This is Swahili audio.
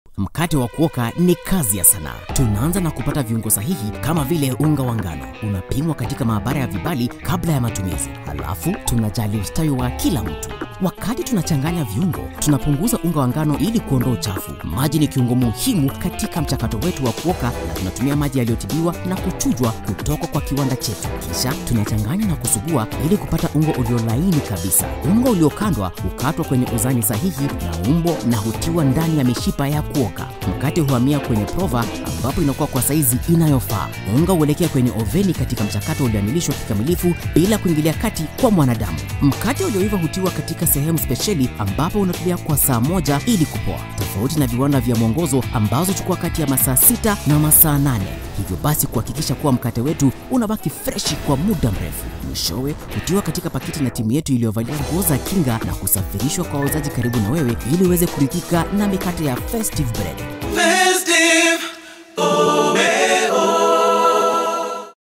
Mkate wa kuoka ni kazi ya sanaa. Tunaanza na kupata viungo sahihi kama vile unga wa ngano, unapimwa katika maabara ya vibali kabla ya matumizi. Halafu tunajali ustawi wa kila mtu. Wakati tunachanganya viungo, tunapunguza unga wa ngano ili kuondoa uchafu. Maji ni kiungo muhimu katika mchakato wetu wa kuoka, na tunatumia maji yaliyotibiwa na kuchujwa kutoka kwa kiwanda chetu. Kisha tunachanganya na kusugua ili kupata ungo ulio laini kabisa. Unga uliokandwa hukatwa kwenye uzani sahihi na umbo na hutiwa ndani ya mishipa ya kuoka. Mkate huhamia kwenye prova ambapo inakuwa kwa saizi inayofaa. Unga huelekea kwenye oveni katika mchakato ulioamilishwa kikamilifu bila kuingilia kati kwa mwanadamu. Mkate ulioiva hutiwa katika sehemu spesheli ambapo unatulia kwa saa moja ili kupoa, tofauti na viwanda vya mwongozo ambazo chukua kati ya masaa sita na masaa nane. Hivyo basi kuhakikisha kuwa mkate wetu unabaki freshi kwa muda mrefu. Mwishowe hutiwa katika pakiti na timu yetu iliyovalia nguo za kinga na kusafirishwa kwa wauzaji karibu na wewe ili uweze kuridhika na mikate ya Festive Bread. Festive